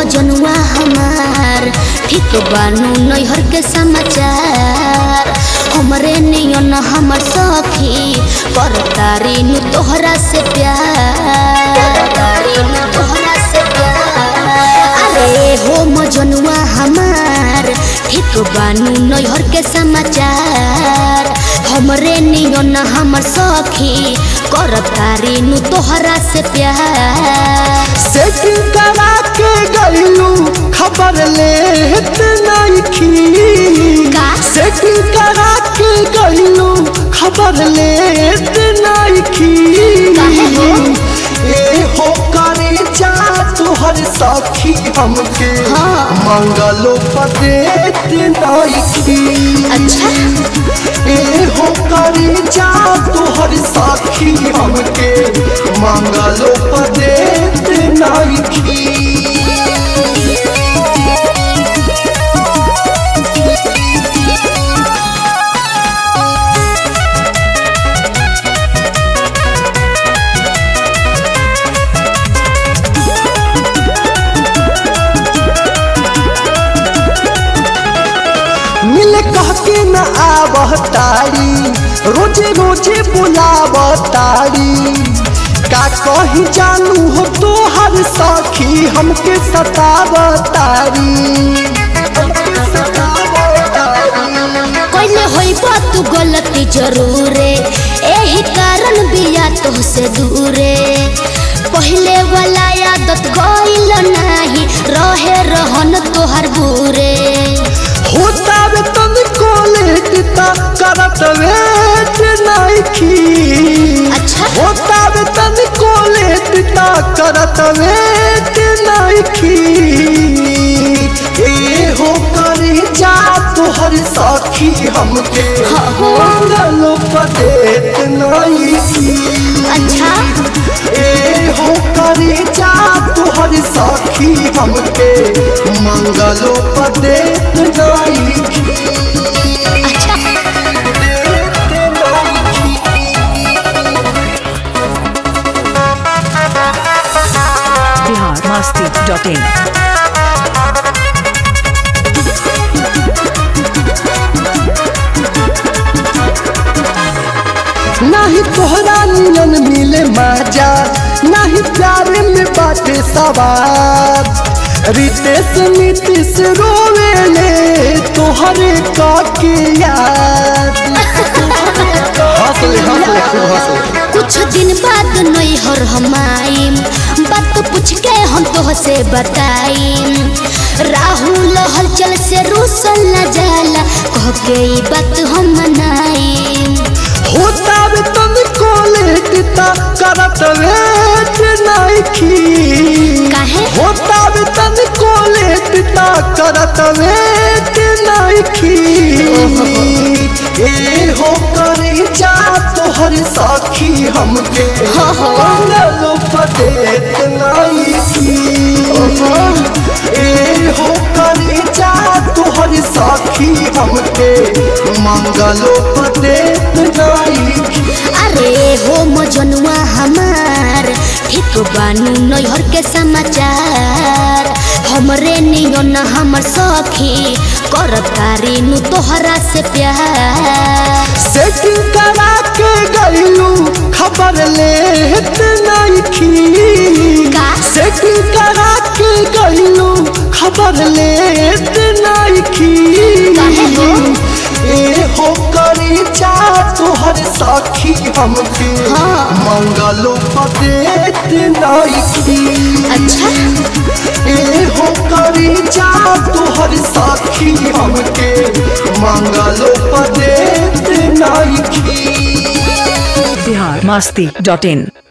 मजनुआ हमार ठीक बानू नैहर के समाचार हमरे नियन हमर सखी करतारी नु तोहरा से प्यार करतारी नु तोहरा से प्यार अरे हो मजनुआ हमार ठीक बानू नैहर के समाचार हमरे नियन हमर सखी करतारी नु तोहरा से प्यार सेटिंग करा के गईलू खबर लेत नइखी का? सेटिंग करा के गईलू खबर लेत नइखी काहे हो? ए हो करे जा तोहर सखी हमके हाँ। मंगलो पदेत नइखी अच्छा ए हो करे जा तोहर साखी हमके मंगलो पदेत नइखी मिले कह के न आबह तारी रोजे रोजे बुलाब तारी का कही जानू हो तोहर सखी हमके सताब तारी हमके सताब तारी कोइले होइबा तू गलती जरूरे एही कारण बिया तोहसे दूरे पहिले वाला आदत गइल नाही रहे रहन तोहर बुरे होता वे तन कोलेट ता करत वेट नाइखी अच्छा। होता वे तन कोलेट ता करत वेट नाइखी ए हो करे जा तोहर साखी हमके हाँ, हाँ। मंगलो पदेत नाइखी अच्छा ए हो करे जा तोहर साखी हमके मंगलो पदेत नाइखी अच्छा biharmasti.in नाही तोहरा नियन मिले माजा नाही प्यार में बाटे सवार रितेश नीतीश रोवेले तोहरे का के याद हंसले हंसले खूब हंसले कुछ दिन बाद नैहर हम आइम बात पूछ के हम तोहसे बताइम राहुल हलचल से रूसल न जाला कह के ई बात हम मनाइम होता वे तन कोलेट ता करत वेट नाइखी काहे? होता वे तन कोलेट ता करत वेट नाइखी ए हो करे जा तोहर साखी हमके हो हो। मंगलो पदेत नाइखी ए हो करे जा तोहर साखी हमके मंगलो पदेत नाइखी अरे हो मजनुआ हमार ठीक बानू नैहर के समाचार हमरे नियन हमर सखी करतारी नु तोहरा से प्यार सेटिंग करा के गईलू खबर लेत नइखी का? सेटिंग करा के गईलू खबर लेत नइखी काहे हो? ए हो करे जा तोहर साखी हमके हाँ। मंगलो पदेत नइखी अच्छा ए हो करे जा तोहर साखी हमके मंगलो पदेत नइखी biharmasti.in